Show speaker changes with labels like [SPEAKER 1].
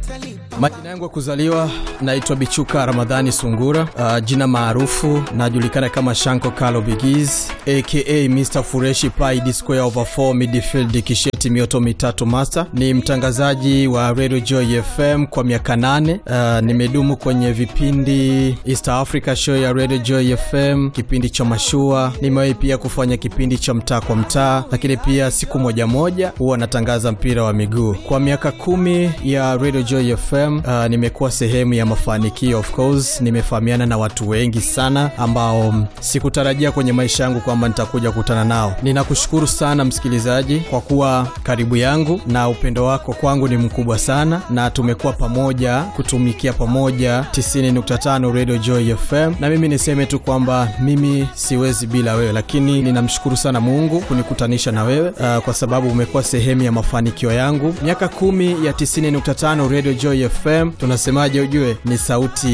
[SPEAKER 1] Majina yangu ya kuzaliwa naitwa Bichuka Ramadhani Sungura. Uh, jina maarufu najulikana kama Shanko Kalo Bigiz aka Mr Fureshi Pai D square over 4 midfield kisheti mioto mitatu master. Ni mtangazaji wa Radio Joy FM kwa miaka nane. Uh, nimedumu kwenye vipindi East Africa show ya Radio Joy FM, kipindi cha mashua. Nimewahi pia kufanya kipindi cha mtaa kwa mtaa, lakini pia siku moja moja huwa natangaza mpira wa miguu. Kwa miaka kumi ya Radio Joy FM uh, nimekuwa sehemu ya mafanikio. Of course nimefahamiana na watu wengi sana ambao mm, sikutarajia kwenye maisha yangu kwamba nitakuja kukutana nao. Ninakushukuru sana msikilizaji kwa kuwa karibu yangu, na upendo wako kwangu ni mkubwa sana, na tumekuwa pamoja kutumikia pamoja 90.5 Radio Joy FM, na mimi niseme tu kwamba mimi siwezi bila wewe, lakini ninamshukuru sana Mungu kunikutanisha na wewe uh, kwa sababu umekuwa sehemu ya mafanikio yangu. Miaka kumi ya 90.5 Radio Joy FM, tunasemaje? Ujue ni sauti